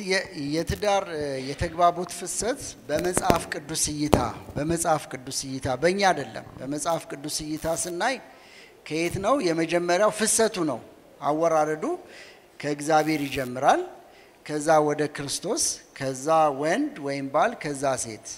የ- የትዳር እ፣ የተግባቦት ፍሰት በመጽሐፍ ቅዱስ እይታ በመጽሐፍ ቅዱስ እይታ በእኛ አይደለም። በመጽሐፍ ቅዱስ እይታ ስናይ ከየት ነው? የመጀመሪያው ፍሰቱ ነው። አወራረዱ ከእግዚአብሔር ይጀምራል። ከዛ ወደ ክርስቶስ፣ ከዛ ወንድ ወይም ባል፣ ከዛ ሴት።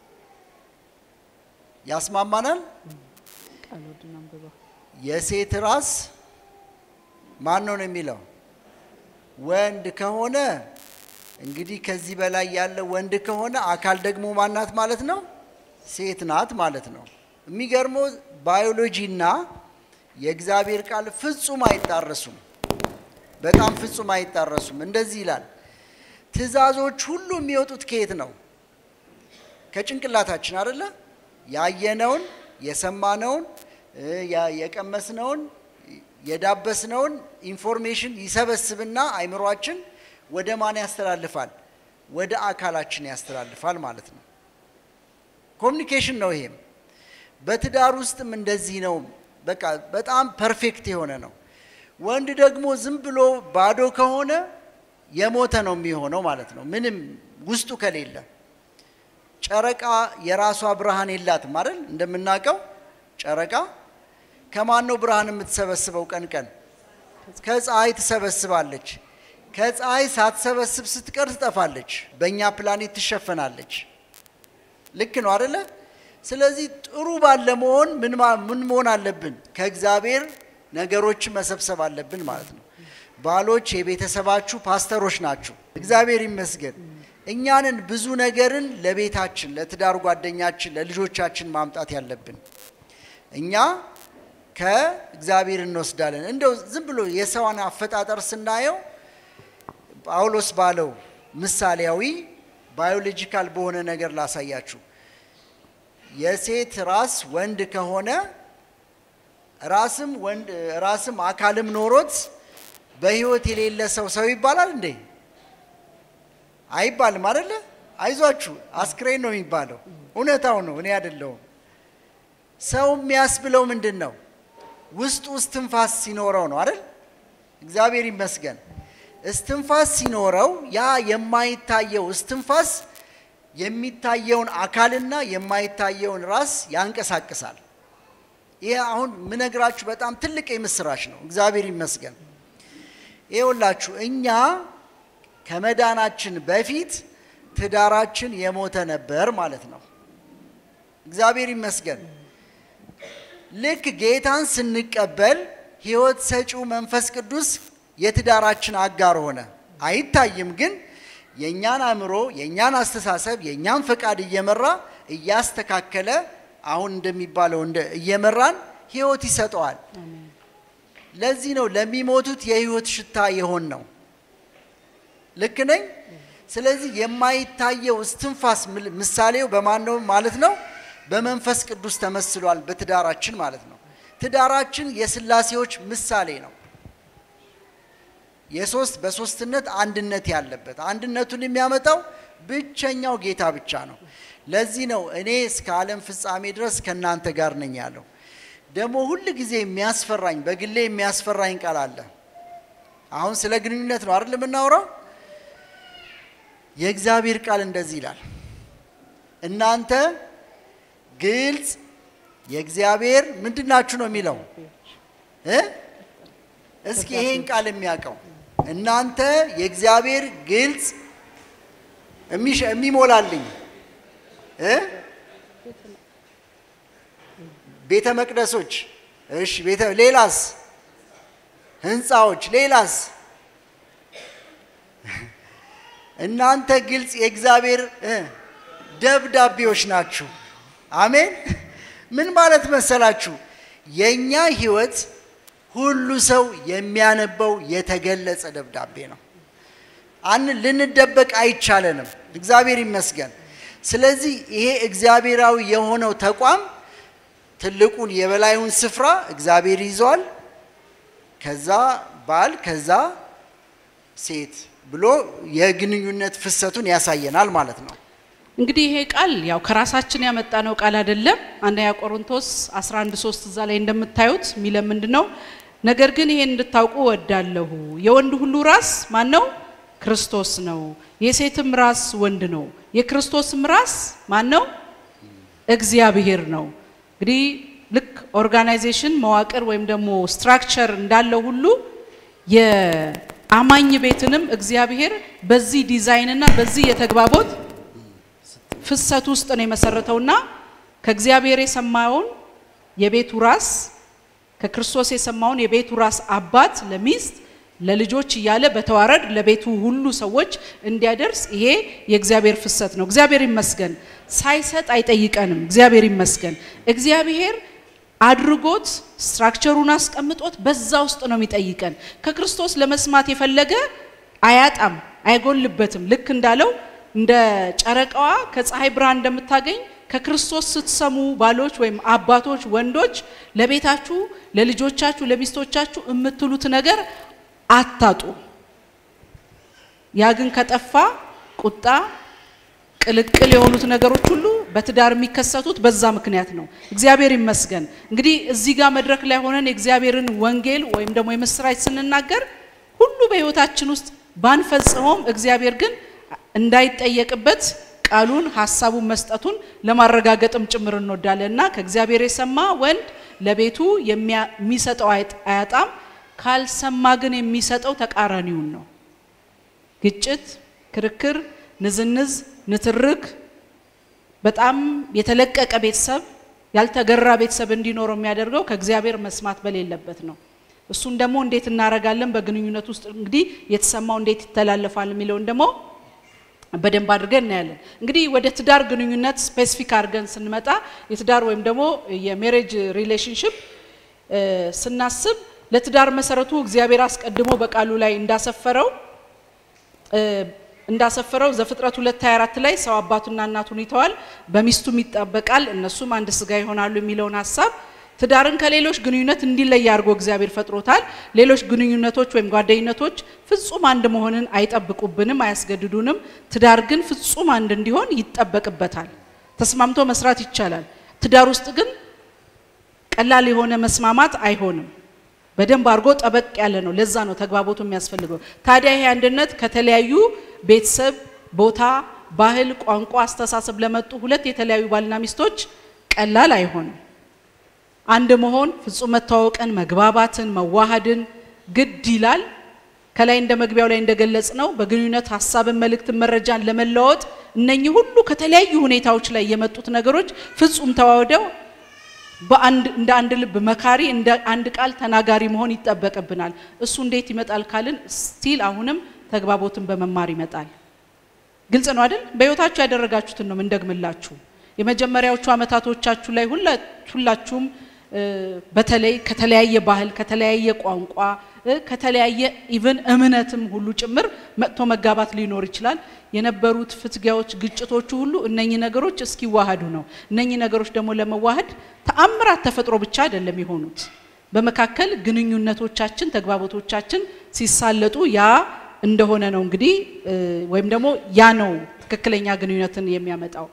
ያስማማናል። ቃል ወድን አንብበው የሴት ራስ ማን ነው ነው የሚለው ወንድ ከሆነ እንግዲህ ከዚህ በላይ ያለ ወንድ ከሆነ አካል ደግሞ ማናት ማለት ነው ሴት ናት ማለት ነው። የሚገርመው ባዮሎጂና የእግዚአብሔር ቃል ፍጹም አይጣረሱም። በጣም ፍጹም አይጣረሱም። እንደዚህ ይላል፣ ትእዛዞች ሁሉ የሚወጡት ከየት ነው? ከጭንቅላታችን አይደለ? ያየነውን የሰማነውን እ፣ ያ- የቀመስነውን የዳበስነውን ኢንፎርሜሽን ይሰበስብና አይምሯችን ወደ ማን ያስተላልፋል? ወደ አካላችን ያስተላልፋል ማለት ነው። ኮሚኒኬሽን ነው። ይሄም በትዳር ውስጥም እንደዚህ ነው። በቃ በጣም ፐርፌክት የሆነ ነው። ወንድ ደግሞ ዝም ብሎ ባዶ ከሆነ የሞተ ነው የሚሆነው ማለት ነው። ምንም ውስጡ ከሌለ ጨረቃ የራሷ ብርሃን የላትም አይደል? እንደምናውቀው ጨረቃ ከማን ነው ብርሃን የምትሰበስበው? ቀን ቀን ከፀሐይ ትሰበስባለች። ከፀሐይ ሳትሰበስብ ስትቀር ትጠፋለች። በእኛ ፕላኔት ትሸፈናለች። ልክ ነው አደለ? ስለዚህ ጥሩ ባለ መሆን ምን ማ- ምን መሆን አለብን? ከእግዚአብሔር ነገሮችን መሰብሰብ አለብን ማለት ነው። ባሎች የቤተሰባችሁ ፓስተሮች ናችሁ። እግዚአብሔር ይመስገን። እኛንን ብዙ ነገርን ለቤታችን፣ ለትዳር ጓደኛችን፣ ለልጆቻችን ማምጣት ያለብን እኛ ከእግዚአብሔር እንወስዳለን። እንደው ዝም ብሎ የሰውን አፈጣጠር ስናየው ጳውሎስ ባለው ምሳሌያዊ ባዮሎጂካል በሆነ ነገር ላሳያችሁ። የሴት ራስ ወንድ ከሆነ ራስም ወንድ ራስም አካልም ኖሮት በህይወት የሌለ ሰው ሰው ይባላል እንዴ? አይባልም አይደለ? አይዟችሁ አስክሬን ነው የሚባለው። እውነታው ነው፣ እኔ አይደለሁም። ሰው የሚያስብለው ምንድን ነው? ውስጡ እስትንፋስ ሲኖረው ነው አይደል? እግዚአብሔር ይመስገን። እስትንፋስ ሲኖረው ያ የማይታየው እስትንፋስ የሚታየውን አካልና የማይታየውን ራስ ያንቀሳቅሳል። ይህ አሁን ምነግራችሁ በጣም ትልቅ የምስራች ነው። እግዚአብሔር ይመስገን። ይኸውላችሁ እኛ ከመዳናችን በፊት ትዳራችን የሞተ ነበር ማለት ነው። እግዚአብሔር ይመስገን። ልክ ጌታን ስንቀበል ሕይወት ሰጪው መንፈስ ቅዱስ የትዳራችን አጋር ሆነ። አይታይም፣ ግን የእኛን አእምሮ፣ የእኛን አስተሳሰብ፣ የእኛን ፈቃድ እየመራ እያስተካከለ አሁን እንደሚባለው እንደ እየመራን ሕይወት ይሰጠዋል። ለዚህ ነው ለሚሞቱት የሕይወት ሽታ የሆን ነው። ልክ ነኝ? ስለዚህ የማይታየው እስትንፋስ ምል- ምሳሌው በማን ነው ማለት ነው? በመንፈስ ቅዱስ ተመስሏል በትዳራችን ማለት ነው። ትዳራችን የስላሴዎች ምሳሌ ነው። የሶስት በሶስትነት አንድነት ያለበት አንድነቱን የሚያመጣው ብቸኛው ጌታ ብቻ ነው። ለዚህ ነው እኔ እስከ ዓለም ፍጻሜ ድረስ ከእናንተ ጋር ነኝ ያለው። ደግሞ ሁል ጊዜ የሚያስፈራኝ በግሌ የሚያስፈራኝ ቃል አለ። አሁን ስለ ግንኙነት ነው አይደል የምናወራው? የእግዚአብሔር ቃል እንደዚህ ይላል፣ እናንተ ግልጽ የእግዚአብሔር ምንድናችሁ ነው የሚለው እ እስኪ ይሄን ቃል የሚያውቀው እናንተ የእግዚአብሔር ግልጽ የሚሸ- የሚሞላልኝ እ ቤተ መቅደሶች እሺ፣ ቤተ ሌላስ ህንፃዎች ሌላስ እናንተ ግልጽ የእግዚአብሔር እ ደብዳቤዎች ናችሁ። አሜን። ምን ማለት መሰላችሁ? የእኛ ህይወት ሁሉ ሰው የሚያነበው የተገለጸ ደብዳቤ ነው። አን ልንደበቅ አይቻለንም። እግዚአብሔር ይመስገን። ስለዚህ ይሄ እግዚአብሔራዊ የሆነው ተቋም ትልቁን የበላዩን ስፍራ እግዚአብሔር ይዟል። ከዛ ባል፣ ከዛ ሴት ብሎ የግንኙነት ፍሰቱን ያሳየናል ማለት ነው። እንግዲህ ይሄ ቃል ያው ከራሳችን ያመጣነው ቃል አይደለም። አንደኛ ቆሮንቶስ 11 3 እዛ ላይ እንደምታዩት የሚለው ምንድን ነው? ነገር ግን ይሄን እንድታውቁ እወዳለሁ የወንድ ሁሉ ራስ ማን ነው? ክርስቶስ ነው። የሴትም ራስ ወንድ ነው። የክርስቶስም ራስ ማን ነው? እግዚአብሔር ነው። እንግዲህ ልክ ኦርጋናይዜሽን መዋቅር ወይም ደግሞ ስትራክቸር እንዳለው ሁሉ የአማኝ ቤትንም እግዚአብሔር በዚህ ዲዛይንና በዚህ የተግባቦት ፍሰት ውስጥ ነው የመሰረተውና ከእግዚአብሔር የሰማውን የቤቱ ራስ ከክርስቶስ የሰማውን የቤቱ ራስ አባት ለሚስት ለልጆች እያለ በተዋረድ ለቤቱ ሁሉ ሰዎች እንዲያደርስ ይሄ የእግዚአብሔር ፍሰት ነው። እግዚአብሔር ይመስገን። ሳይሰጥ አይጠይቀንም። እግዚአብሔር ይመስገን። እግዚአብሔር አድርጎት ስትራክቸሩን አስቀምጦት በዛ ውስጥ ነው የሚጠይቀን። ከክርስቶስ ለመስማት የፈለገ አያጣም፣ አይጎልበትም። ልክ እንዳለው እንደ ጨረቃዋ ከፀሐይ ብርሃን እንደምታገኝ ከክርስቶስ ስትሰሙ ባሎች ወይም አባቶች ወንዶች ለቤታችሁ፣ ለልጆቻችሁ፣ ለሚስቶቻችሁ የምትሉት ነገር አታጡ። ያ ግን ከጠፋ ቁጣ፣ ቅልቅል የሆኑት ነገሮች ሁሉ በትዳር የሚከሰቱት በዛ ምክንያት ነው። እግዚአብሔር ይመስገን። እንግዲህ እዚህ ጋር መድረክ ላይ ሆነን የእግዚአብሔርን ወንጌል ወይም ደግሞ የምስራች ስንናገር ሁሉ በሕይወታችን ውስጥ ባንፈጽመውም እግዚአብሔር ግን እንዳይጠየቅበት ቃሉን ሀሳቡን መስጠቱን ለማረጋገጥም ጭምር እንወዳለን እና ከእግዚአብሔር የሰማ ወንድ ለቤቱ የሚሰጠው አያጣም፣ ካልሰማ ግን የሚሰጠው ተቃራኒውን ነው። ግጭት፣ ክርክር፣ ንዝንዝ፣ ንትርክ፣ በጣም የተለቀቀ ቤተሰብ፣ ያልተገራ ቤተሰብ እንዲኖረው የሚያደርገው ከእግዚአብሔር መስማት በሌለበት ነው። እሱን ደግሞ እንዴት እናደርጋለን? በግንኙነት ውስጥ እንግዲህ የተሰማው እንዴት ይተላለፋል የሚለውን ደግሞ በደንብ አድርገን እናያለን። እንግዲህ ወደ ትዳር ግንኙነት ስፔሲፊክ አድርገን ስንመጣ የትዳር ወይም ደግሞ የሜሬጅ ሪሌሽንሽፕ ስናስብ ለትዳር መሰረቱ እግዚአብሔር አስቀድሞ በቃሉ ላይ እንዳሰፈረው እንዳሰፈረው ዘፍጥረት 2:24 ላይ ሰው አባቱና እናቱን ይተዋል፣ በሚስቱም ይጣበቃል፣ እነሱም አንድ ስጋ ይሆናሉ የሚለውን ሀሳብ ትዳርን ከሌሎች ግንኙነት እንዲለይ አድርጎ እግዚአብሔር ፈጥሮታል። ሌሎች ግንኙነቶች ወይም ጓደኝነቶች ፍጹም አንድ መሆንን አይጠብቁብንም፣ አያስገድዱንም። ትዳር ግን ፍጹም አንድ እንዲሆን ይጠበቅበታል። ተስማምቶ መስራት ይቻላል። ትዳር ውስጥ ግን ቀላል የሆነ መስማማት አይሆንም። በደንብ አድርጎ ጠበቅ ያለ ነው። ለዛ ነው ተግባቦቱ የሚያስፈልገው። ታዲያ ይሄ አንድነት ከተለያዩ ቤተሰብ፣ ቦታ፣ ባህል፣ ቋንቋ፣ አስተሳሰብ ለመጡ ሁለት የተለያዩ ባልና ሚስቶች ቀላል አይሆንም። አንድ መሆን ፍጹም መተዋወቅን፣ መግባባትን፣ መዋሃድን ግድ ይላል። ከላይ እንደ መግቢያው ላይ እንደገለጽ ነው በግንኙነት ሀሳብን፣ መልእክትን፣ መረጃን ለመለዋወጥ እነኚህ ሁሉ ከተለያዩ ሁኔታዎች ላይ የመጡት ነገሮች ፍጹም ተዋህደው በአንድ እንደ አንድ ልብ መካሪ እንደ አንድ ቃል ተናጋሪ መሆን ይጠበቅብናል። እሱ እንዴት ይመጣል ካልን ስቲል አሁንም ተግባቦትን በመማር ይመጣል። ግልጽ ነው አይደል? በህይወታችሁ ያደረጋችሁትን ነው ምንደግምላችሁ። የመጀመሪያዎቹ አመታቶቻችሁ ላይ ሁላችሁም በተለይ ከተለያየ ባህል፣ ከተለያየ ቋንቋ፣ ከተለያየ ኢቭን እምነትም ሁሉ ጭምር መጥቶ መጋባት ሊኖር ይችላል። የነበሩት ፍትጊያዎች፣ ግጭቶቹ ሁሉ እነኚህ ነገሮች እስኪዋሃዱ ነው። እነኚህ ነገሮች ደግሞ ለመዋሃድ ተአምራት ተፈጥሮ ብቻ አይደለም የሆኑት። በመካከል ግንኙነቶቻችን፣ ተግባቦቶቻችን ሲሳለጡ ያ እንደሆነ ነው እንግዲህ ወይም ደግሞ ያ ነው ትክክለኛ ግንኙነትን የሚያመጣው።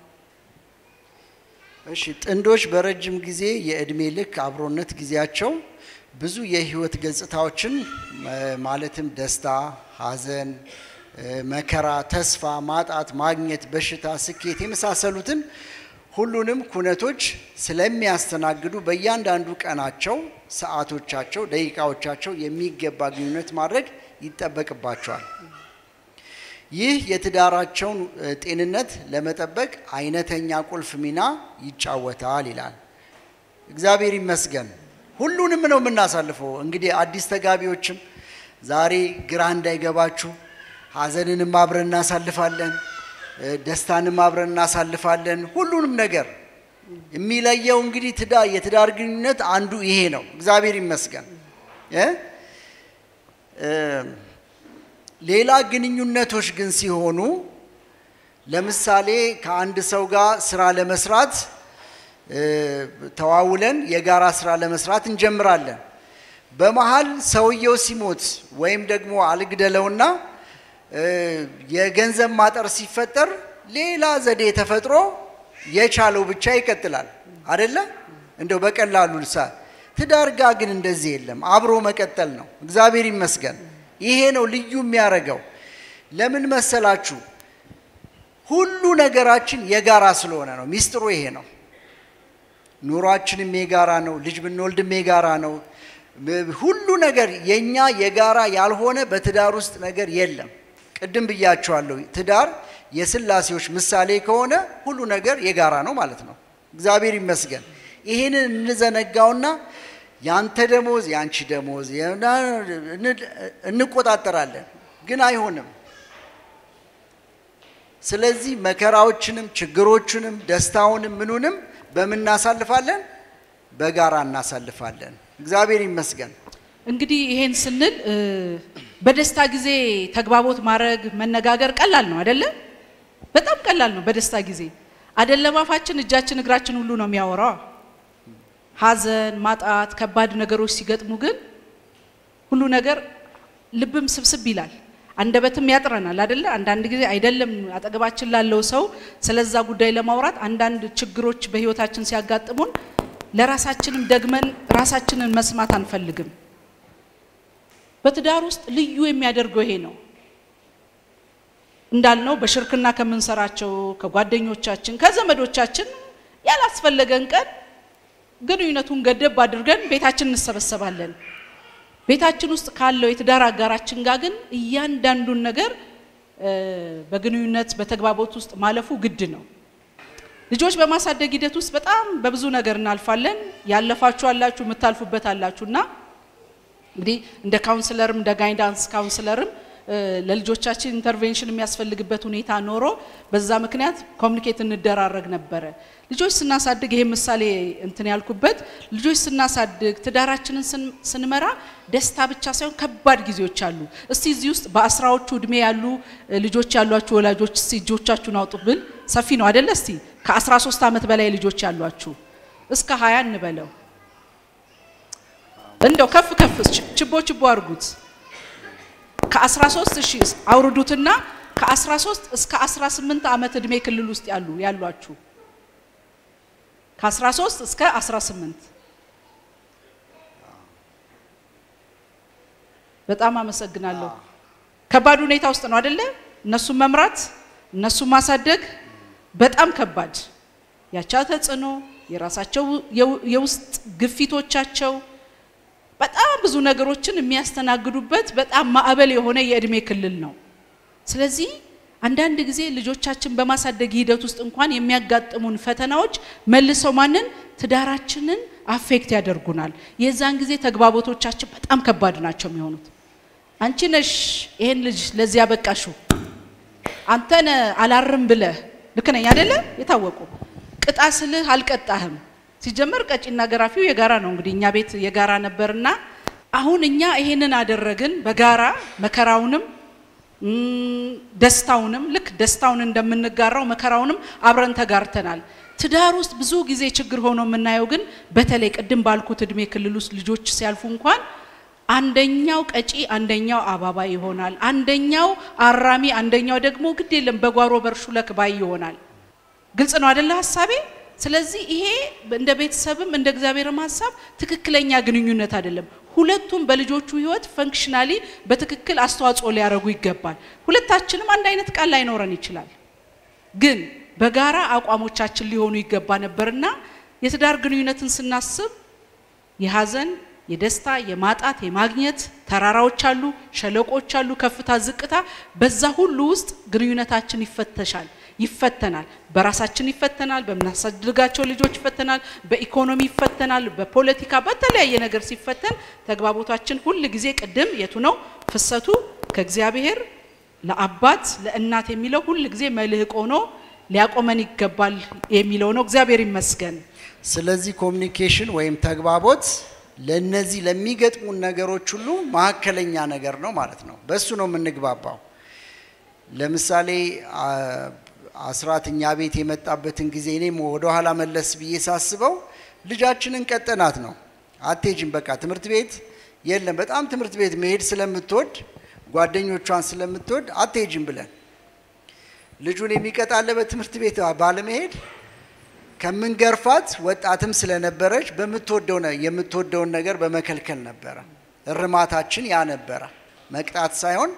እሺ ጥንዶች በረጅም ጊዜ የእድሜ ልክ አብሮነት ጊዜያቸው ብዙ የህይወት ገጽታዎችን ማለትም ደስታ፣ ሐዘን፣ መከራ፣ ተስፋ፣ ማጣት፣ ማግኘት፣ በሽታ፣ ስኬት የመሳሰሉትን ሁሉንም ኩነቶች ስለሚያስተናግዱ በእያንዳንዱ ቀናቸው፣ ሰዓቶቻቸው፣ ደቂቃዎቻቸው የሚገባ ግንኙነት ማድረግ ይጠበቅባቸዋል። ይህ የትዳራቸውን ጤንነት ለመጠበቅ አይነተኛ ቁልፍ ሚና ይጫወታል ይላል። እግዚአብሔር ይመስገን። ሁሉንም ነው የምናሳልፈው። እንግዲህ አዲስ ተጋቢዎችም ዛሬ ግራ እንዳይገባችሁ፣ ሐዘንንም አብረን እናሳልፋለን፣ ደስታንም አብረን እናሳልፋለን። ሁሉንም ነገር የሚለየው እንግዲህ ትዳር የትዳር ግንኙነት አንዱ ይሄ ነው። እግዚአብሔር ይመስገን። ሌላ ግንኙነቶች ግን ሲሆኑ ለምሳሌ ከአንድ ሰው ጋር ስራ ለመስራት ተዋውለን የጋራ ስራ ለመስራት እንጀምራለን። በመሀል ሰውየው ሲሞት ወይም ደግሞ አልግደለውና የገንዘብ ማጠር ሲፈጠር ሌላ ዘዴ ተፈጥሮ የቻለው ብቻ ይቀጥላል አደለ? እንደው በቀላሉ ልሳ ትዳር ጋ ግን እንደዚህ የለም። አብሮ መቀጠል ነው። እግዚአብሔር ይመስገን። ይሄ ነው ልዩ የሚያደርገው። ለምን መሰላችሁ? ሁሉ ነገራችን የጋራ ስለሆነ ነው። ሚስጥሩ ይሄ ነው። ኑሯችንም የጋራ ነው። ልጅ ብንወልድም የጋራ ነው። ሁሉ ነገር የኛ የጋራ ያልሆነ በትዳር ውስጥ ነገር የለም። ቅድም ብያቸዋለሁ። ትዳር የስላሴዎች ምሳሌ ከሆነ ሁሉ ነገር የጋራ ነው ማለት ነው። እግዚአብሔር ይመስገን። ይህንን እንዘነጋውና ያንተ ደሞዝ ያንቺ ደሞዝ እንቆጣጠራለን፣ ግን አይሆንም። ስለዚህ መከራዎችንም ችግሮችንም ደስታውንም ምኑንም በምን እናሳልፋለን? በጋራ እናሳልፋለን። እግዚአብሔር ይመስገን። እንግዲህ ይሄን ስንል በደስታ ጊዜ ተግባቦት ማድረግ መነጋገር ቀላል ነው አይደለ? በጣም ቀላል ነው። በደስታ ጊዜ አይደለም አፋችን፣ እጃችን፣ እግራችን ሁሉ ነው የሚያወራው። ሐዘን፣ ማጣት፣ ከባድ ነገሮች ሲገጥሙ ግን ሁሉ ነገር ልብም ስብስብ ይላል፣ አንደበትም ያጥረናል አይደለ? አንዳንድ ጊዜ አይደለም አጠገባችን ላለው ሰው ስለዛ ጉዳይ ለማውራት አንዳንድ ችግሮች በህይወታችን ሲያጋጥሙን ለራሳችንም ደግመን ራሳችንን መስማት አንፈልግም። በትዳር ውስጥ ልዩ የሚያደርገው ይሄ ነው። እንዳልነው በሽርክና ከምንሰራቸው ከጓደኞቻችን፣ ከዘመዶቻችን ያላስፈለገን ቀን ግንኙነቱን ገደብ አድርገን ቤታችን እንሰበሰባለን። ቤታችን ውስጥ ካለው የትዳር አጋራችን ጋር ግን እያንዳንዱን ነገር በግንኙነት በተግባቦት ውስጥ ማለፉ ግድ ነው። ልጆች በማሳደግ ሂደት ውስጥ በጣም በብዙ ነገር እናልፋለን። ያለፋችሁ አላችሁ፣ የምታልፉበት አላችሁ እና እንግዲህ እንደ ካውንስለርም እንደ ጋይዳንስ ካውንስለርም ለልጆቻችን ኢንተርቬንሽን የሚያስፈልግበት ሁኔታ ኖሮ በዛ ምክንያት ኮሚኒኬት እንደራረግ ነበረ። ልጆች ስናሳድግ ይሄ ምሳሌ እንትን ያልኩበት ልጆች ስናሳድግ ትዳራችንን ስንመራ ደስታ ብቻ ሳይሆን ከባድ ጊዜዎች አሉ። እስቲ እዚህ ውስጥ በአስራዎቹ እድሜ ያሉ ልጆች ያሏችሁ ወላጆች እስቲ እጆቻችሁን አውጡ ብል ሰፊ ነው አይደለ? እስቲ ከ13 ዓመት በላይ ልጆች ያሏችሁ እስከ 20 እንበለው እንደው ከፍ ከፍ ችቦ ችቦ አድርጉት። ከ13 እሺ አውርዱትና ከ13 እስከ 18 ዓመት እድሜ ክልል ውስጥ ያሉ ያሏችሁ ከ13 እስከ 18 በጣም አመሰግናለሁ። ከባድ ሁኔታ ውስጥ ነው አይደለ? እነሱን መምራት እነሱን ማሳደግ በጣም ከባድ ያቻ ተጽዕኖ የራሳቸው የውስጥ ግፊቶቻቸው በጣም ብዙ ነገሮችን የሚያስተናግዱበት በጣም ማዕበል የሆነ የእድሜ ክልል ነው። ስለዚህ አንዳንድ ጊዜ ልጆቻችን በማሳደግ ሂደት ውስጥ እንኳን የሚያጋጥሙን ፈተናዎች መልሰው ማንን ትዳራችንን አፌክት ያደርጉናል። የዛን ጊዜ ተግባቦቶቻችን በጣም ከባድ ናቸው የሚሆኑት። አንቺ ነሽ ይሄን ልጅ ለዚህ ያበቃሽው፣ አንተነ አላርም ብለህ ልክ ነኝ አይደለ? የታወቁ ቅጣ ስልህ አልቀጣህም። ሲጀመር ቀጪና ገራፊው የጋራ ነው። እንግዲህ እኛ ቤት የጋራ ነበርና አሁን እኛ ይሄንን አደረግን በጋራ መከራውንም ደስታውንም ልክ ደስታውን እንደምንጋራው መከራውንም አብረን ተጋርተናል። ትዳር ውስጥ ብዙ ጊዜ ችግር ሆኖ የምናየው ግን በተለይ ቅድም ባልኩት እድሜ ክልል ውስጥ ልጆች ሲያልፉ እንኳን አንደኛው ቀጪ፣ አንደኛው አባባ ይሆናል። አንደኛው አራሚ፣ አንደኛው ደግሞ ግድ የለም በጓሮ በርሹ ለክባይ ይሆናል። ግልጽ ነው አደለ ሀሳቤ? ስለዚህ ይሄ እንደ ቤተሰብም እንደ እግዚአብሔርም ሀሳብ ትክክለኛ ግንኙነት አይደለም። ሁለቱም በልጆቹ ህይወት ፈንክሽናሊ በትክክል አስተዋጽኦ ሊያደርጉ ይገባል። ሁለታችንም አንድ አይነት ቃል ላይኖረን ይችላል፣ ግን በጋራ አቋሞቻችን ሊሆኑ ይገባ ነበርና የትዳር ግንኙነትን ስናስብ የሀዘን፣ የደስታ፣ የማጣት፣ የማግኘት ተራራዎች አሉ፣ ሸለቆች አሉ፣ ከፍታ፣ ዝቅታ። በዛ ሁሉ ውስጥ ግንኙነታችን ይፈተሻል ይፈተናል። በራሳችን ይፈተናል፣ በምናሳድጋቸው ልጆች ይፈተናል፣ በኢኮኖሚ ይፈተናል፣ በፖለቲካ በተለያየ ነገር ሲፈተን ተግባቦታችን ሁል ጊዜ ቅድም የቱ ነው ፍሰቱ ከእግዚአብሔር ለአባት ለእናት የሚለው ሁል ጊዜ መልህቅ ሆኖ ሊያቆመን ይገባል የሚለው ነው። እግዚአብሔር ይመስገን። ስለዚህ ኮሚኒኬሽን ወይም ተግባቦት ለነዚህ ለሚገጥሙን ነገሮች ሁሉ መካከለኛ ነገር ነው ማለት ነው። በሱ ነው የምንግባባው። ለምሳሌ አስራት እኛ ቤት የመጣበትን ጊዜ እኔም ወደ ኋላ መለስ ብዬ ሳስበው ልጃችንን ቀጠናት ነው። አትሄጂም በቃ ትምህርት ቤት የለም። በጣም ትምህርት ቤት መሄድ ስለምትወድ ጓደኞቿን ስለምትወድ አትሄጂም ብለን ልጁን የሚቀጣለ በትምህርት ቤት ባለመሄድ ከምንገርፋት ወጣትም ስለነበረች በምትወደው የምትወደውን ነገር በመከልከል ነበረ። እርማታችን ያ ነበረ። መቅጣት ሳይሆን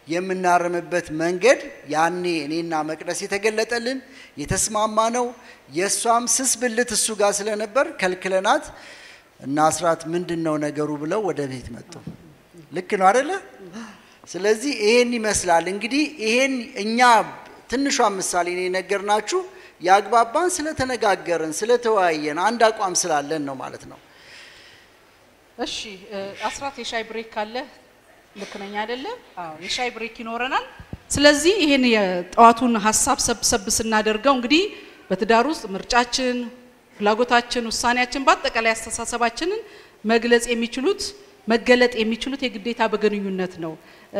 የምናርምበት መንገድ ያኔ እኔና መቅደስ የተገለጠልን የተስማማ ነው። የእሷም ስስ ብልት እሱ ጋር ስለነበር ከልክለናት እና አስራት ምንድን ነው ነገሩ ብለው ወደ ቤት መጡ። ልክ ነው አደለ? ስለዚህ ይሄን ይመስላል እንግዲህ ይሄን እኛ ትንሿን ምሳሌ ነው የነገርናችሁ። ያግባባን ስለተነጋገርን፣ ስለተወያየን አንድ አቋም ስላለን ነው ማለት ነው። እሺ አስራት የሻይ ብሬክ ካለ ልክ ነኝ አይደለ? አዎ የሻይ ብሬክ ይኖረናል። ስለዚህ ይሄን የጠዋቱን ሀሳብ ሰብሰብ ስናደርገው እንግዲህ በትዳር ውስጥ ምርጫችን፣ ፍላጎታችን፣ ውሳኔያችን በአጠቃላይ አስተሳሰባችንን መግለጽ የሚችሉት መገለጥ የሚችሉት የግዴታ በግንኙነት ነው።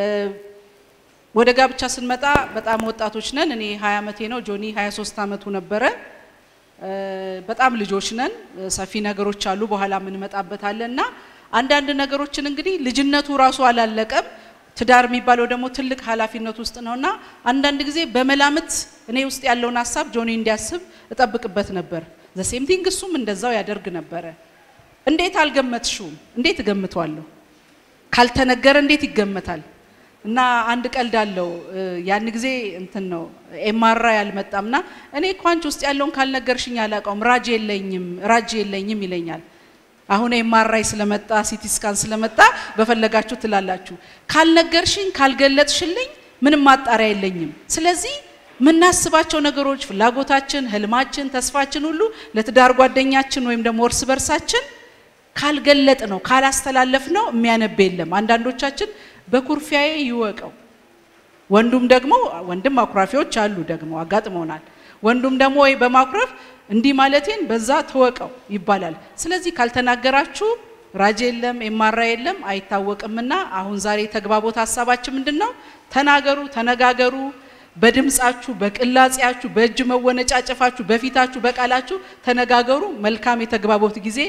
ወደ ጋብቻ ስንመጣ በጣም ወጣቶች ነን። እኔ 20 ዓመቴ ነው። ጆኒ 23 ዓመቱ ነበረ። በጣም ልጆች ነን። ሰፊ ነገሮች አሉ፣ በኋላ የምንመጣበታለን እና አንዳንድ ነገሮችን እንግዲህ ልጅነቱ ራሱ አላለቀም። ትዳር የሚባለው ደግሞ ትልቅ ኃላፊነት ውስጥ ነውና አንዳንድ ጊዜ በመላምት እኔ ውስጥ ያለውን ሀሳብ ጆኒ እንዲያስብ እጠብቅበት ነበር። ዘሴም ቲንግ እሱም እንደዛው ያደርግ ነበረ። እንዴት አልገመትሽውም? እንዴት እገምተዋለሁ? ካልተነገረ እንዴት ይገመታል? እና አንድ ቀልድ አለው። ያን ጊዜ እንትን ነው ኤማራ ያልመጣምና እኔ እኮ አንቺ ውስጥ ያለውን ካልነገርሽኝ አላውቀውም፣ ራጅ የለኝም ራጅ የለኝም ይለኛል። አሁን ኤምአርአይ ስለመጣ ሲቲ ስካን ስለመጣ በፈለጋችሁ ትላላችሁ። ካልነገርሽኝ ካልገለጥሽልኝ ምንም ማጣሪያ የለኝም። ስለዚህ የምናስባቸው ነገሮች፣ ፍላጎታችን፣ ህልማችን፣ ተስፋችን ሁሉ ለትዳር ጓደኛችን ወይም ደግሞ እርስ በርሳችን ካልገለጥ ነው ካላስተላለፍ ነው የሚያነብ የለም። አንዳንዶቻችን በኩርፊያዬ ይወቀው፣ ወንዱም ደግሞ ወንድም አኩራፊዎች አሉ ደግሞ አጋጥመውናል። ወንዱም ደግሞ ወይ በማኩረፍ እንዲህ ማለቴን በዛ ተወቀው ይባላል። ስለዚህ ካልተናገራችሁ ራጅ የለም ኤማራ የለም አይታወቅምና አሁን ዛሬ ተግባቦት ሀሳባችን ምንድን ነው? ተናገሩ፣ ተነጋገሩ። በድምጻችሁ፣ በቅላጼያችሁ፣ በእጅ መወነጫጨፋችሁ፣ በፊታችሁ፣ በቃላችሁ ተነጋገሩ። መልካም የተግባቦት ጊዜ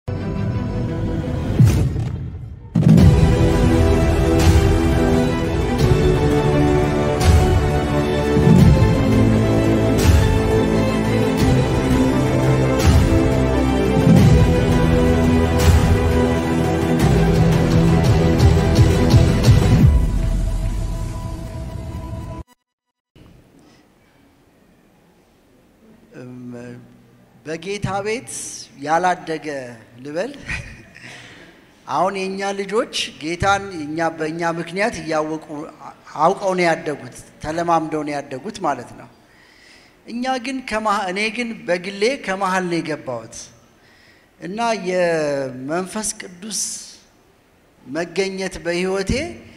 በጌታ ቤት ያላደገ ልበል። አሁን የእኛ ልጆች ጌታን እኛ በእኛ ምክንያት እያወቁ አውቀው ነው ያደጉት፣ ተለማምደው ነው ያደጉት ማለት ነው። እኛ ግን እኔ ግን በግሌ ከመሀል ነው የገባሁት እና የመንፈስ ቅዱስ መገኘት በሕይወቴ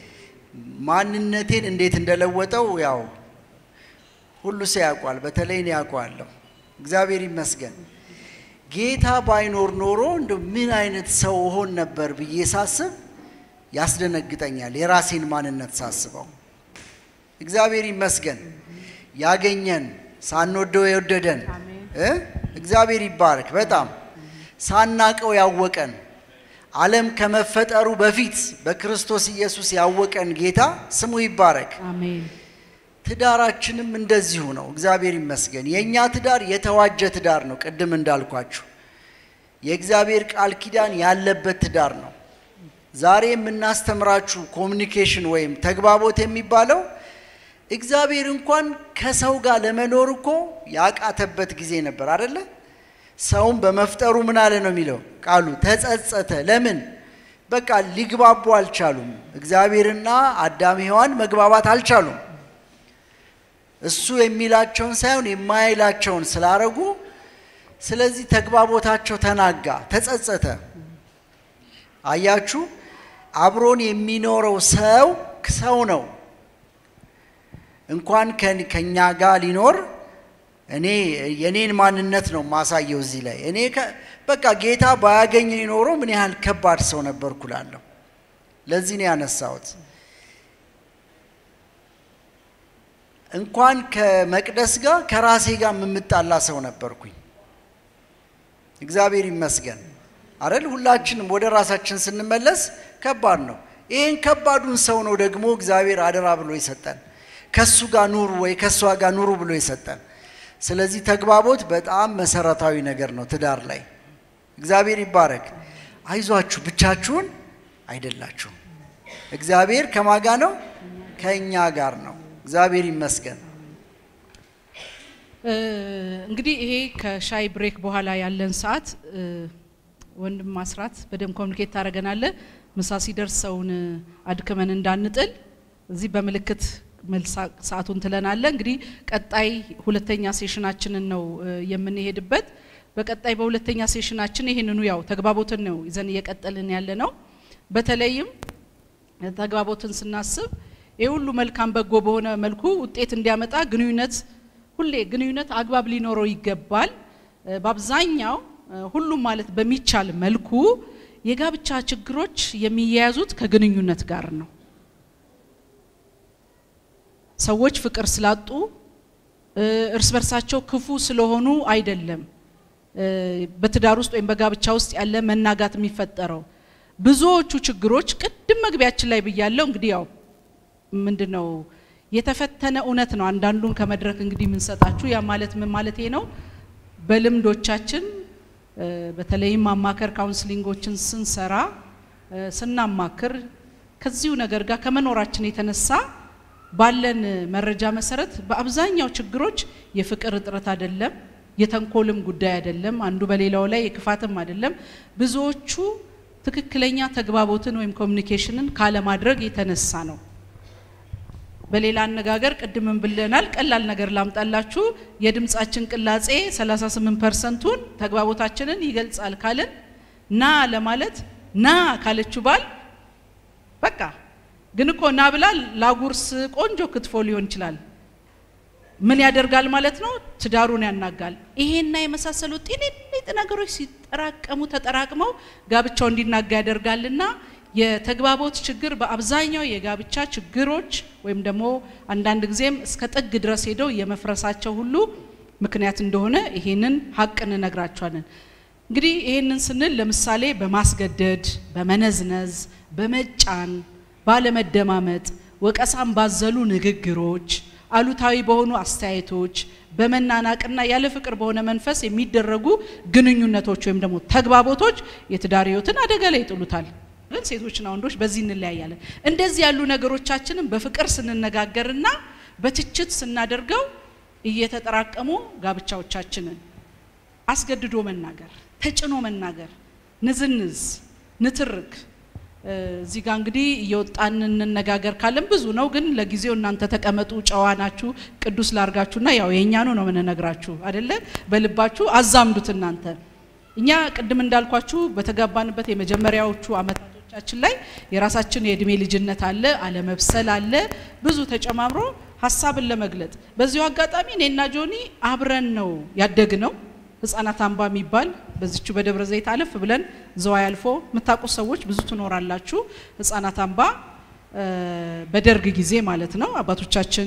ማንነቴን እንዴት እንደለወጠው ያው ሁሉ ሰው ያውቋል። በተለይ እኔ ያውቀዋለሁ። እግዚአብሔር ይመስገን። ጌታ ባይኖር ኖሮ እንደ ምን አይነት ሰው እሆን ነበር ብዬ ሳስብ ያስደነግጠኛል። የራሴን ማንነት ሳስበው እግዚአብሔር ይመስገን ያገኘን ሳንወደው የወደደን እ እግዚአብሔር ይባረክ። በጣም ሳናቀው ያወቀን ዓለም ከመፈጠሩ በፊት በክርስቶስ ኢየሱስ ያወቀን ጌታ ስሙ ይባረክ። አሜን። ትዳራችንም እንደዚሁ ነው። እግዚአብሔር ይመስገን። የእኛ ትዳር የተዋጀ ትዳር ነው። ቅድም እንዳልኳችሁ የእግዚአብሔር ቃል ኪዳን ያለበት ትዳር ነው። ዛሬ የምናስተምራችሁ ኮሚኒኬሽን ወይም ተግባቦት የሚባለው እግዚአብሔር እንኳን ከሰው ጋር ለመኖር እኮ ያቃተበት ጊዜ ነበር አደለ? ሰውን በመፍጠሩ ምን አለ ነው የሚለው ቃሉ፣ ተጸጸተ። ለምን? በቃ ሊግባቡ አልቻሉም። እግዚአብሔርና አዳም ሔዋን መግባባት አልቻሉም። እሱ የሚላቸውን ሳይሆን የማይላቸውን ስላረጉ፣ ስለዚህ ተግባቦታቸው ተናጋ፣ ተጸጸተ። አያችሁ፣ አብሮን የሚኖረው ሰው ሰው ነው። እንኳን ከኛ ጋር ሊኖር እኔ የኔን ማንነት ነው ማሳየው እዚህ ላይ እኔ በቃ ጌታ ባያገኝ ኖሮ ምን ያህል ከባድ ሰው ነበርኩ እላለሁ። ለዚህ ነው ያነሳሁት። እንኳን ከመቅደስ ጋር ከራሴ ጋር የምጣላ ሰው ነበርኩኝ። እግዚአብሔር ይመስገን አረል ሁላችንም ወደ ራሳችን ስንመለስ ከባድ ነው። ይህን ከባዱን ሰው ነው ደግሞ እግዚአብሔር አደራ ብሎ ይሰጠን። ከሱ ጋር ኑሩ ወይ ከእሷ ጋር ኑሩ ብሎ ይሰጠን። ስለዚህ ተግባቦት በጣም መሰረታዊ ነገር ነው ትዳር ላይ። እግዚአብሔር ይባረክ። አይዟችሁ፣ ብቻችሁን አይደላችሁም። እግዚአብሔር ከማጋ ነው ከእኛ ጋር ነው። እግዚአብሔር ይመስገን። እንግዲህ ይሄ ከሻይ ብሬክ በኋላ ያለን ሰዓት ወንድም ማስራት በደንብ ኮሚኒኬት ታደርገናለ። ምሳ ሲደርስ ሰውን አድክመን እንዳንጥል እዚህ በምልክት መልስ ሰዓቱን ትለናለ። እንግዲህ ቀጣይ ሁለተኛ ሴሽናችንን ነው የምንሄድበት። በቀጣይ በሁለተኛ ሴሽናችን ይህንኑ ያው ተግባቦትን ነው ይዘን እየቀጠልን ያለ ነው። በተለይም ተግባቦትን ስናስብ ይህ ሁሉ መልካም በጎ በሆነ መልኩ ውጤት እንዲያመጣ ግንኙነት ሁሌ ግንኙነት አግባብ ሊኖረው ይገባል። በአብዛኛው ሁሉም ማለት በሚቻል መልኩ የጋብቻ ችግሮች የሚያያዙት ከግንኙነት ጋር ነው። ሰዎች ፍቅር ስላጡ እርስ በርሳቸው ክፉ ስለሆኑ አይደለም በትዳር ውስጥ ወይም በጋብቻ ውስጥ ያለ መናጋት የሚፈጠረው። ብዙዎቹ ችግሮች ቅድም መግቢያችን ላይ ብያለው። እንግዲህ ያው ምንድን ነው የተፈተነ እውነት ነው። አንዳንዱን ከመድረክ እንግዲህ የምንሰጣችሁ ያ ማለት ምን ማለት ነው? በልምዶቻችን በተለይም ማማከር ካውንስሊንጎችን ስንሰራ ስናማክር ከዚሁ ነገር ጋር ከመኖራችን የተነሳ ባለን መረጃ መሰረት በአብዛኛው ችግሮች የፍቅር እጥረት አይደለም፣ የተንኮልም ጉዳይ አይደለም፣ አንዱ በሌላው ላይ የክፋትም አይደለም። ብዙዎቹ ትክክለኛ ተግባቦትን ወይም ኮሚኒኬሽንን ካለማድረግ የተነሳ ነው። በሌላ አነጋገር ቅድምን ብለናል። ቀላል ነገር ላምጣላችሁ። የድምጻችን ቅላጼ 38 ፐርሰንቱን ተግባቦታችንን ይገልጻል ካልን ና ለማለት ና ካለችው ባል በቃ ግን እኮ ና ብላ ላጉርስ ቆንጆ ክትፎ ሊሆን ይችላል። ምን ያደርጋል ማለት ነው? ትዳሩን ያናጋል። ይሄና የመሳሰሉ ጤንጤጥ ነገሮች ሲጠራቀሙ ተጠራቅመው ጋብቻው እንዲናጋ ያደርጋልና የተግባቦት ችግር በአብዛኛው የጋብቻ ችግሮች ወይም ደግሞ አንዳንድ ጊዜም እስከ ጥግ ድረስ ሄደው የመፍረሳቸው ሁሉ ምክንያት እንደሆነ ይሄንን ሀቅ እንነግራቸዋለን። እንግዲህ ይሄንን ስንል ለምሳሌ በማስገደድ፣ በመነዝነዝ፣ በመጫን፣ ባለመደማመጥ፣ ወቀሳም ባዘሉ ንግግሮች፣ አሉታዊ በሆኑ አስተያየቶች፣ በመናናቅና ያለ ፍቅር በሆነ መንፈስ የሚደረጉ ግንኙነቶች ወይም ደግሞ ተግባቦቶች የትዳር ሕይወትን አደጋ ላይ ይጥሉታል። ግን ሴቶችና ወንዶች በዚህ እንለያያለን። እንደዚህ ያሉ ነገሮቻችንን በፍቅር ስንነጋገርና በትችት ስናደርገው እየተጠራቀሙ ጋብቻዎቻችንን አስገድዶ መናገር፣ ተጭኖ መናገር፣ ንዝንዝ፣ ንትርክ እዚህ ጋር እንግዲህ እየወጣን እንነጋገር ካለን ብዙ ነው። ግን ለጊዜው እናንተ ተቀመጡ፣ ጨዋ ናችሁ፣ ቅዱስ ላርጋችሁና ያው የእኛኑ ነው የምንነግራችሁ አደለ። በልባችሁ አዛምዱት እናንተ እኛ ቅድም እንዳልኳችሁ በተጋባንበት የመጀመሪያዎቹ አመታቶቻችን ላይ የራሳችን የእድሜ ልጅነት አለ፣ አለመብሰል አለ፣ ብዙ ተጨማምሮ ሀሳብን ለመግለጥ በዚሁ አጋጣሚ እኔና ጆኒ አብረን ነው ያደግ ነው። ህጻናት አምባ የሚባል በዚቹ በደብረ ዘይት አለፍ ብለን ዘዋይ አልፎ የምታውቁት ሰዎች ብዙ ትኖራላችሁ። ህጻናት አምባ በደርግ ጊዜ ማለት ነው አባቶቻችን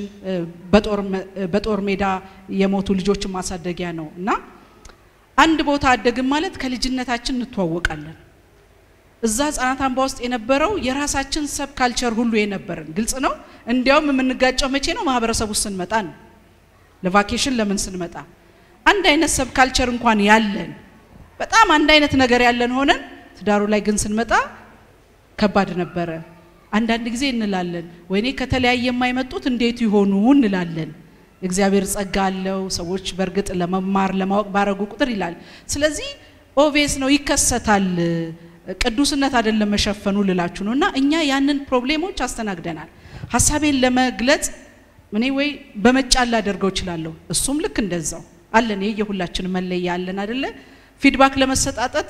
በጦር ሜዳ የሞቱ ልጆችን ማሳደጊያ ነው እና አንድ ቦታ አደግን ማለት ከልጅነታችን እንተዋወቃለን። እዛ ህጻናት አምባ ውስጥ የነበረው የራሳችን ሰብ ካልቸር ሁሉ የነበረን ግልጽ ነው። እንዲያውም የምንጋጨው መቼ ነው? ማህበረሰቡ ስንመጣ ነው። ለቫኬሽን ለምን ስንመጣ አንድ አይነት ሰብ ካልቸር እንኳን ያለን በጣም አንድ አይነት ነገር ያለን ሆነን ትዳሩ ላይ ግን ስንመጣ ከባድ ነበረ። አንዳንድ ጊዜ እንላለን ወይኔ ከተለያየ የማይመጡት እንዴት ይሆኑ እንላለን። እግዚአብሔር ጸጋ አለው። ሰዎች በእርግጥ ለመማር ለማወቅ ባረጉ ቁጥር ይላል። ስለዚህ ኦቬስ ነው ይከሰታል። ቅዱስነት አይደለም መሸፈኑ ልላችሁ ነው። እና እኛ ያንን ፕሮብሌሞች አስተናግደናል። ሀሳቤን ለመግለጽ እኔ ወይ በመጫን ላደርገው እችላለሁ። እሱም ልክ እንደዛው አለን። የሁላችን መለያ አለን አይደለ? ፊድባክ ለመሰጣጠት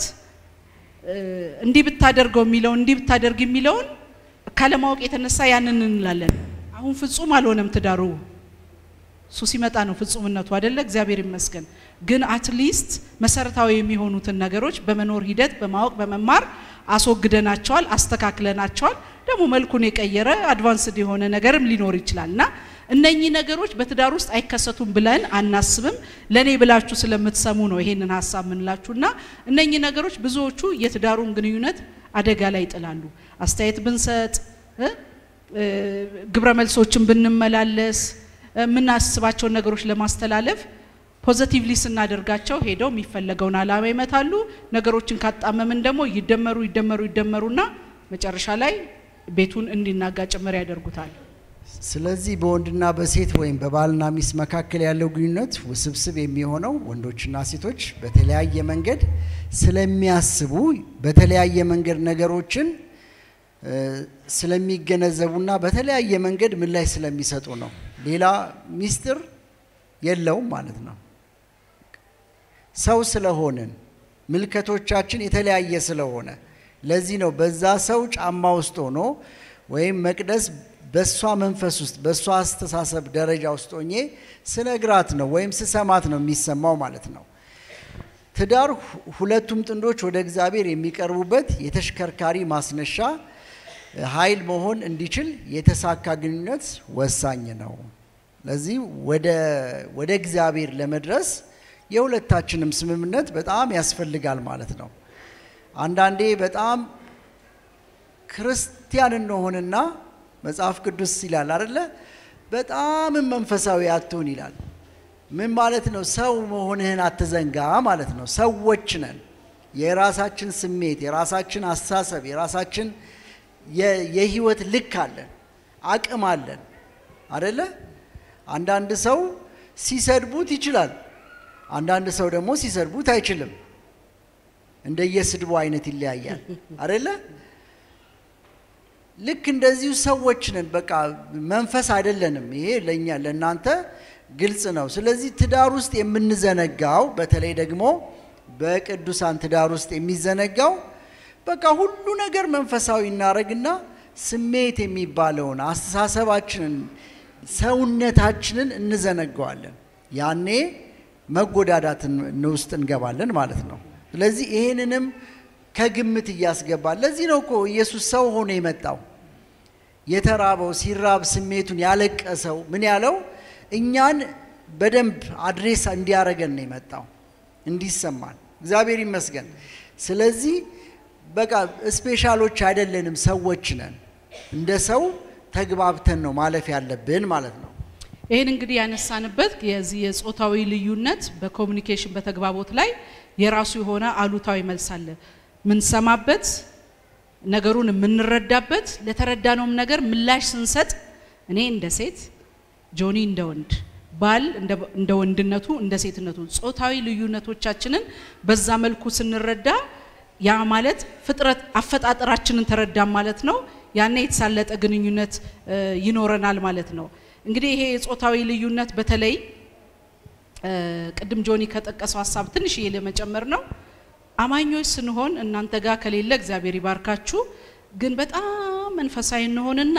እንዲህ ብታደርገው የሚለውን እንዲህ ብታደርግ የሚለውን ካለማወቅ የተነሳ ያንን እንላለን። አሁን ፍጹም አልሆነም ትዳሩ እሱ ሲመጣ ነው ፍጹምነቱ አይደለ? እግዚአብሔር ይመስገን። ግን አትሊስት መሰረታዊ የሚሆኑትን ነገሮች በመኖር ሂደት በማወቅ በመማር አስወግደናቸዋል፣ አስተካክለናቸዋል። ደግሞ መልኩን የቀየረ አድቫንስድ የሆነ ነገርም ሊኖር ይችላል እና እነኚህ ነገሮች በትዳር ውስጥ አይከሰቱም ብለን አናስብም። ለእኔ ብላችሁ ስለምትሰሙ ነው ይሄንን ሀሳብ ምንላችሁና እነኚህ ነገሮች ብዙዎቹ የትዳሩን ግንኙነት አደጋ ላይ ይጥላሉ። አስተያየት ብንሰጥ፣ ግብረ መልሶችን ብንመላለስ የምናስባቸውን ነገሮች ለማስተላለፍ ፖዘቲቭሊ ስናደርጋቸው ሄደው የሚፈለገውን ዓላማ ይመታሉ። ነገሮችን ካጣመምን ደግሞ ይደመሩ ይደመሩ ይደመሩና መጨረሻ ላይ ቤቱን እንዲናጋ ጭምር ያደርጉታል። ስለዚህ በወንድና በሴት ወይም በባልና ሚስት መካከል ያለው ግንኙነት ውስብስብ የሚሆነው ወንዶችና ሴቶች በተለያየ መንገድ ስለሚያስቡ በተለያየ መንገድ ነገሮችን እ፣ ስለሚገነዘቡና በተለያየ መንገድ ምላሽ ስለሚሰጡ ነው። ሌላ ሚስጥር የለውም ማለት ነው። ሰው ስለሆንን ምልከቶቻችን የተለያየ ስለሆነ ለዚህ ነው በዛ ሰው ጫማ ውስጥ ሆኖ ወይም መቅደስ በእሷ መንፈስ ውስጥ በእሷ አስተሳሰብ ደረጃ ውስጥ ሆኜ ስነግራት ነው ወይም ስሰማት ነው የሚሰማው ማለት ነው። ትዳር ሁ- ሁለቱም ጥንዶች ወደ እግዚአብሔር የሚቀርቡበት የተሽከርካሪ ማስነሻ ኃይል መሆን እንዲችል የተሳካ ግንኙነት ወሳኝ ነው። ለዚህ ወደ ወደ እግዚአብሔር ለመድረስ የሁለታችንም ስምምነት በጣም ያስፈልጋል ማለት ነው። አንዳንዴ በጣም ክርስቲያን እንሆንና መጽሐፍ ቅዱስ ይላል አይደለ? በጣም መንፈሳዊ አትሁን ይላል። ምን ማለት ነው? ሰው መሆንህን አትዘንጋ ማለት ነው። ሰዎች ነን። የራሳችን ስሜት፣ የራሳችን አስተሳሰብ፣ የራሳችን የ- የህይወት ልክ አለን፣ አቅም አለን አደለ? አንዳንድ ሰው ሲሰድቡት ይችላል፣ አንዳንድ ሰው ደግሞ ሲሰድቡት አይችልም። እንደየስድቡ አይነት ይለያያል አደለ? ልክ እንደዚሁ ሰዎች ነን። በቃ መንፈስ አይደለንም። ይሄ ለእኛ ለእናንተ ግልጽ ነው። ስለዚህ ትዳር ውስጥ የምንዘነጋው በተለይ ደግሞ በቅዱሳን ትዳር ውስጥ የሚዘነጋው በቃ ሁሉ ነገር መንፈሳዊ እናደርግና ስሜት የሚባለውን አስተሳሰባችንን፣ ሰውነታችንን እንዘነገዋለን። ያኔ መጎዳዳትን ውስጥ እንገባለን ማለት ነው። ስለዚህ ይሄንንም ከግምት እያስገባል። ለዚህ ነው እኮ ኢየሱስ ሰው ሆኖ የመጣው የተራበው ሲራብ ስሜቱን ያለቀሰው ምን ያለው እኛን በደንብ አድሬስ እንዲያደርገን ነው የመጣው እንዲሰማን። እግዚአብሔር ይመስገን። ስለዚህ በቃ ስፔሻሎች አይደለንም፣ ሰዎች ነን። እንደ ሰው ተግባብተን ነው ማለፍ ያለብን ማለት ነው። ይህን እንግዲህ ያነሳንበት የዚህ የጾታዊ ልዩነት በኮሚኒኬሽን በተግባቦት ላይ የራሱ የሆነ አሉታዊ መልስ አለ። ምንሰማበት፣ ነገሩን የምንረዳበት፣ ለተረዳነውም ነገር ምላሽ ስንሰጥ እኔ እንደ ሴት፣ ጆኒ እንደ ወንድ፣ ባል እንደ ወንድነቱ እንደ ሴትነቱ ጾታዊ ልዩነቶቻችንን በዛ መልኩ ስንረዳ ያ ማለት ፍጥረት አፈጣጠራችንን ተረዳም ማለት ነው። ያኔ የተሳለጠ ግንኙነት ይኖረናል ማለት ነው። እንግዲህ ይሄ የጾታዊ ልዩነት በተለይ ቅድም ጆኒ ከጠቀሰው ሀሳብ ትንሽዬ ለመጨመር ነው። አማኞች ስንሆን እናንተ ጋር ከሌለ እግዚአብሔር ይባርካችሁ። ግን በጣም መንፈሳዊ እንሆንና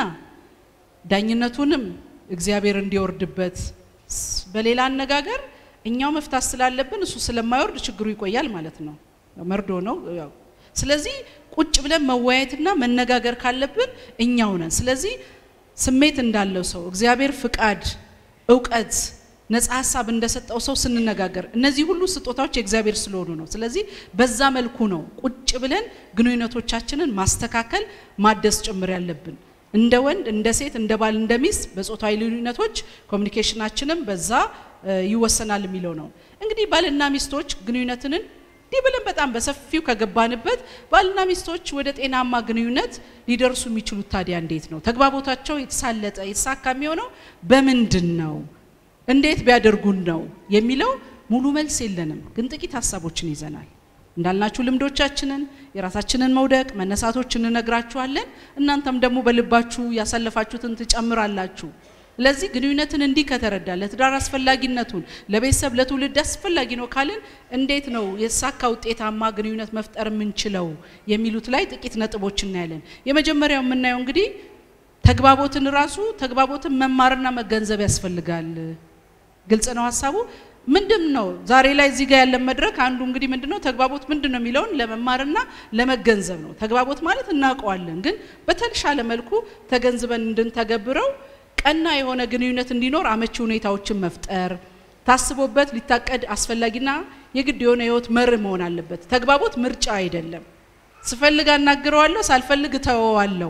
ዳኝነቱንም እግዚአብሔር እንዲወርድበት፣ በሌላ አነጋገር እኛው መፍታት ስላለብን እሱ ስለማይወርድ ችግሩ ይቆያል ማለት ነው። መርዶ ነው። ስለዚህ ቁጭ ብለን መወያየትና መነጋገር ካለብን እኛው ነን። ስለዚህ ስሜት እንዳለው ሰው እግዚአብሔር ፍቃድ፣ እውቀት፣ ነጻ ሀሳብ እንደሰጠው ሰው ስንነጋገር እነዚህ ሁሉ ስጦታዎች የእግዚአብሔር ስለሆኑ ነው። ስለዚህ በዛ መልኩ ነው ቁጭ ብለን ግንኙነቶቻችንን ማስተካከል ማደስ ጭምር ያለብን እንደ ወንድ፣ እንደ ሴት፣ እንደ ባል፣ እንደ ሚስት በጾታዊ ልዩነቶች ኮሚኒኬሽናችንም በዛ ይወሰናል የሚለው ነው። እንግዲህ ባልና ሚስቶች ግንኙነትን እንዲህ ብለን በጣም በሰፊው ከገባንበት ባልና ሚስቶች ወደ ጤናማ ግንኙነት ሊደርሱ የሚችሉት ታዲያ እንዴት ነው? ተግባቦታቸው የተሳለጠ የተሳካ የሚሆነው በምንድን ነው? እንዴት ቢያደርጉን ነው የሚለው ሙሉ መልስ የለንም፣ ግን ጥቂት ሀሳቦችን ይዘናል። እንዳልናችሁ ልምዶቻችንን፣ የራሳችንን መውደቅ መነሳቶች እንነግራችኋለን። እናንተም ደግሞ በልባችሁ ያሳለፋችሁትን ትጨምራላችሁ። ለዚህ ግንኙነትን እንዲህ ከተረዳ ለትዳር አስፈላጊነቱን ለቤተሰብ ለትውልድ አስፈላጊ ነው ካልን እንዴት ነው የተሳካ ውጤታማ ግንኙነት መፍጠር የምንችለው የሚሉት ላይ ጥቂት ነጥቦች እናያለን። የመጀመሪያው የምናየው እንግዲህ ተግባቦትን ራሱ ተግባቦትን መማርና መገንዘብ ያስፈልጋል። ግልጽ ነው ሀሳቡ ምንድን ነው? ዛሬ ላይ እዚህ ጋር ያለን መድረክ አንዱ እንግዲህ ምንድን ነው ተግባቦት ምንድን ነው የሚለውን ለመማርና ለመገንዘብ ነው። ተግባቦት ማለት እናውቀዋለን፣ ግን በተሻለ መልኩ ተገንዝበን እንድንተገብረው ቀና የሆነ ግንኙነት እንዲኖር አመቺ ሁኔታዎችን መፍጠር ታስቦበት ሊታቀድ አስፈላጊና የግድ የሆነ ህይወት መርህ መሆን አለበት። ተግባቦት ምርጫ አይደለም። ስፈልግ አናግረዋለሁ፣ ሳልፈልግ እተወዋለሁ፣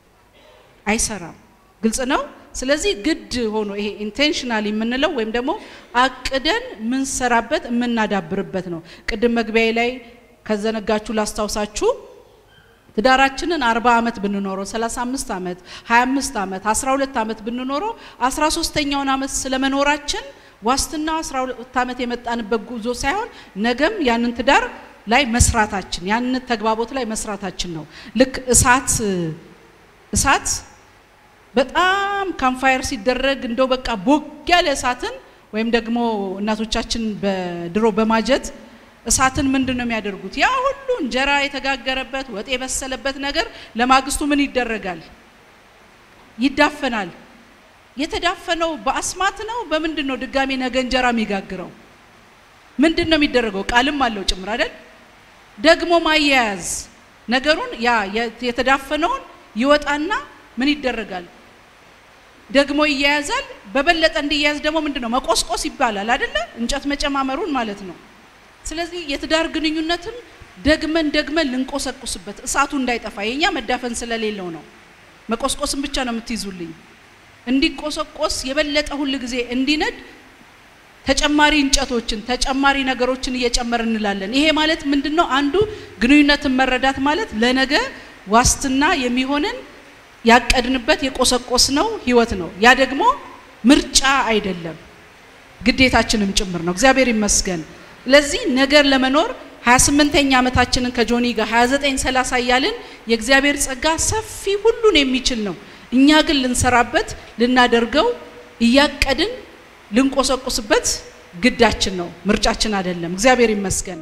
አይሰራም። ግልጽ ነው። ስለዚህ ግድ ሆኖ ይሄ ኢንቴንሽናል የምንለው ወይም ደግሞ አቅደን የምንሰራበት የምናዳብርበት ነው። ቅድም መግቢያ ላይ ከዘነጋችሁ ላስታውሳችሁ ትዳራችንን 40 ዓመት ብንኖረው 35 ዓመት 25 ዓመት 12 ዓመት ብንኖረው 13ተኛውን ዓመት ስለመኖራችን ዋስትና 12 ዓመት የመጣንበት ጉዞ ሳይሆን ነገም ያንን ትዳር ላይ መስራታችን ያንን ተግባቦት ላይ መስራታችን ነው። ልክ እሳት እሳት በጣም ካምፋየር ሲደረግ እንደው በቃ ቦግ ያለ እሳትን ወይም ደግሞ እናቶቻችን በድሮ በማጀት እሳትን ምንድን ነው የሚያደርጉት? ያ ሁሉ እንጀራ የተጋገረበት ወጥ የበሰለበት ነገር ለማግስቱ ምን ይደረጋል? ይዳፈናል። የተዳፈነው በአስማት ነው። በምንድን ነው ድጋሚ ነገ እንጀራ የሚጋግረው? ምንድን ነው የሚደረገው? ቃልም አለው ጭምር አይደል? ደግሞ ማያያዝ ነገሩን ያ የተዳፈነውን ይወጣና ምን ይደረጋል? ደግሞ ይያያዛል። በበለጠ እንዲያያዝ ደግሞ ምንድን ነው መቆስቆስ ይባላል አይደለ? እንጨት መጨማመሩን ማለት ነው። ስለዚህ የትዳር ግንኙነትም ደግመን ደግመን ልንቆሰቁስበት እሳቱ እንዳይጠፋ የኛ መዳፈን ስለሌለው ነው። መቆስቆስን ብቻ ነው የምትይዙልኝ። እንዲቆሰቆስ የበለጠ ሁል ጊዜ እንዲነድ ተጨማሪ እንጨቶችን ተጨማሪ ነገሮችን እየጨመር እንላለን። ይሄ ማለት ምንድን ነው? አንዱ ግንኙነትን መረዳት ማለት ለነገ ዋስትና የሚሆንን ያቀድንበት የቆሰቆስነው ህይወት ነው። ያ ደግሞ ምርጫ አይደለም ግዴታችንም ጭምር ነው። እግዚአብሔር ይመስገን። ለዚህ ነገር ለመኖር 28ኛ ዓመታችንን ከጆኒ ጋር 29 30 እያልን የእግዚአብሔር ጸጋ ሰፊ ሁሉን የሚችል ነው። እኛ ግን ልንሰራበት ልናደርገው እያቀድን ልንቆሰቁስበት ግዳችን ነው፣ ምርጫችን አይደለም። እግዚአብሔር ይመስገን።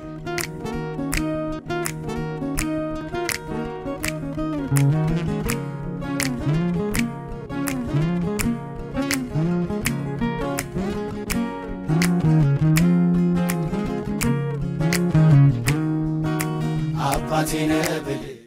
አባቴ ነህ ብል